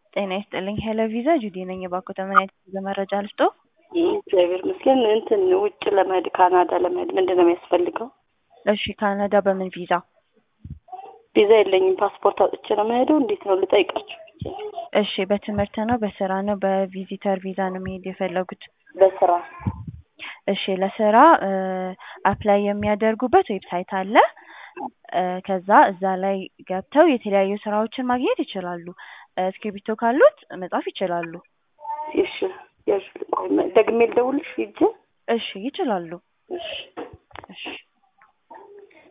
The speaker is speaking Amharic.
ጤና ይስጥልኝ ሄሎ ቪዛ ጁዲ ነኝ። የባኮተ ምን አይነት የጉዞ መረጃ ልስጦ? እግዚአብሔር ይመስገን። እንትን ውጭ ለመሄድ ካናዳ ለመሄድ ምንድን ነው የሚያስፈልገው? እሺ ካናዳ በምን ቪዛ? ቪዛ የለኝም። ፓስፖርት አውጥቼ ነው የምሄደው። እንዴት ነው ልጠይቃችሁ? እሺ በትምህርት ነው በስራ ነው በቪዚተር ቪዛ ነው መሄድ የፈለጉት? በስራ እሺ ለስራ አፕላይ የሚያደርጉበት ዌብሳይት አለ። እ ከዛ እዛ ላይ ገብተው የተለያዩ ስራዎችን ማግኘት ይችላሉ። እስክሪብቶ ካሉት መጻፍ ይችላሉ። እሺ ያዥ- ቆይ፣ ደግሜ ልደውልሽ ሂጅ። እሺ ይችላሉ። እሺ እሺ